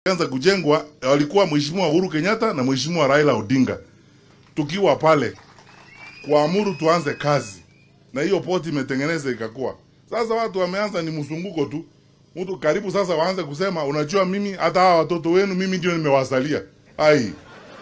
anza kujengwa walikuwa Mheshimiwa Uhuru Kenyatta na Mheshimiwa Raila Odinga, tukiwa pale kuamuru tuanze kazi, na hiyo poti imetengeneza ikakuwa. Sasa watu wameanza ni msunguko tu, mtu karibu sasa waanze kusema, unajua mimi hata hawa watoto wenu mimi ndio nimewazalia. Ai,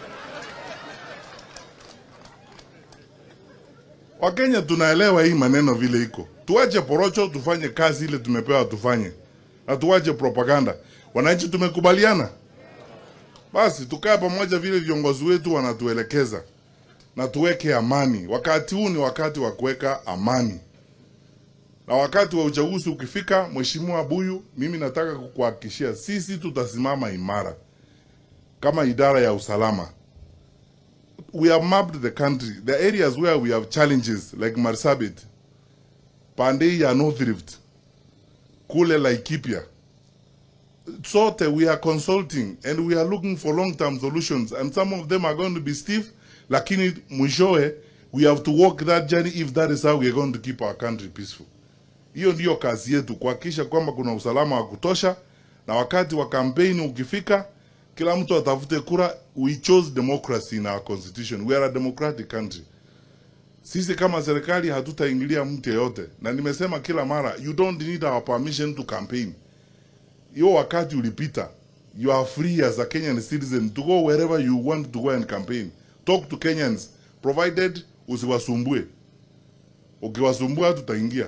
Wakenya tunaelewa hii maneno vile iko, tuache porocho, tufanye kazi ile tumepewa tufanye, na tuache propaganda. Wananchi tumekubaliana, basi tukae pamoja vile viongozi wetu wanatuelekeza, na tuweke amani. Wakati huu ni wakati wa kuweka amani, na wakati wa uchaguzi ukifika, Mheshimiwa Buyu, mimi nataka kukuhakikishia sisi tutasimama imara kama idara ya usalama. We have mapped the country, the areas where we have challenges like Marsabit, Pandei ya North Rift, kule Laikipia. Sote we are consulting and we are looking for long-term solutions and some of them are going to be stiff, lakini mwishowe we have to walk that journey if that is how we are going to keep our country peaceful. Hiyo ndiyo kazi yetu, kuhakikisha kwamba kuna usalama wa kutosha, na wakati wa kampeni ukifika, kila mtu atafute kura. We chose democracy in our constitution. We are a democratic country. Sisi kama serikali hatutaingilia mtu yeyote, na nimesema kila mara, you don't need our permission to campaign. Hiyo wakati ulipita. You are free as a Kenyan citizen to go wherever you want to go and campaign. Talk to Kenyans provided usiwasumbue. Ukiwasumbua tutaingia.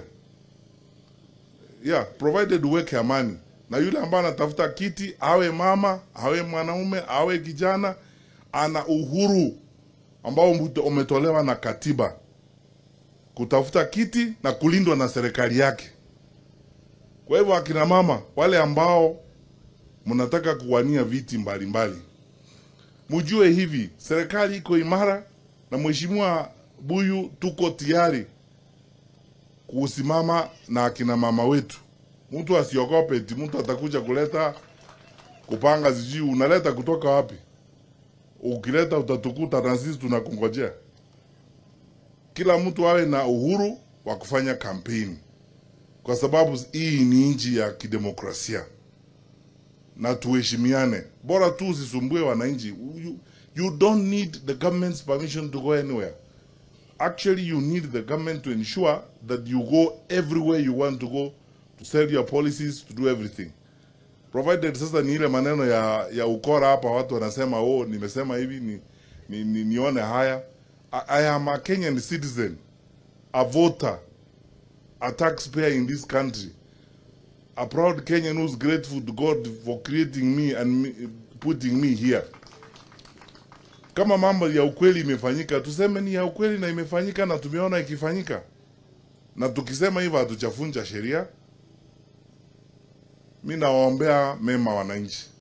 Yeah, provided uweke amani na yule ambaye anatafuta kiti, awe mama, awe mwanaume, awe kijana, ana uhuru ambao umetolewa na katiba kutafuta kiti na kulindwa na serikali yake. Kwa hivyo, akina mama wale ambao mnataka kuwania viti mbalimbali, mjue hivi, serikali iko imara na Mheshimiwa Buyu, tuko tayari kusimama na akina mama wetu. Mtu asiogope eti mtu atakuja kuleta kupanga, sijui unaleta kutoka wapi. Ukileta utatukuta na sisi tunakungojea. Kila mtu awe na uhuru wa kufanya kampeni, kwa sababu hii ni nchi ya kidemokrasia na tuheshimiane. Bora tu usisumbue wananchi. You, you don't need the government's permission to go anywhere. Actually, you need the government to ensure that you go everywhere you want to go to sell your policies, to do everything. Provided sasa ni ile maneno ya, ya ukora hapa, watu wanasema oh, nimesema hivi ni, ni, ni, nione haya. I, I am a Kenyan citizen, a voter, a taxpayer in this country, a proud Kenyan who's grateful to God for creating me and me, putting me here. Kama mambo ya ukweli imefanyika, tuseme ni ya ukweli na imefanyika na tumeona ikifanyika, na tukisema hivyo hatuchafunja sheria. Mi nawaombea mema wananchi.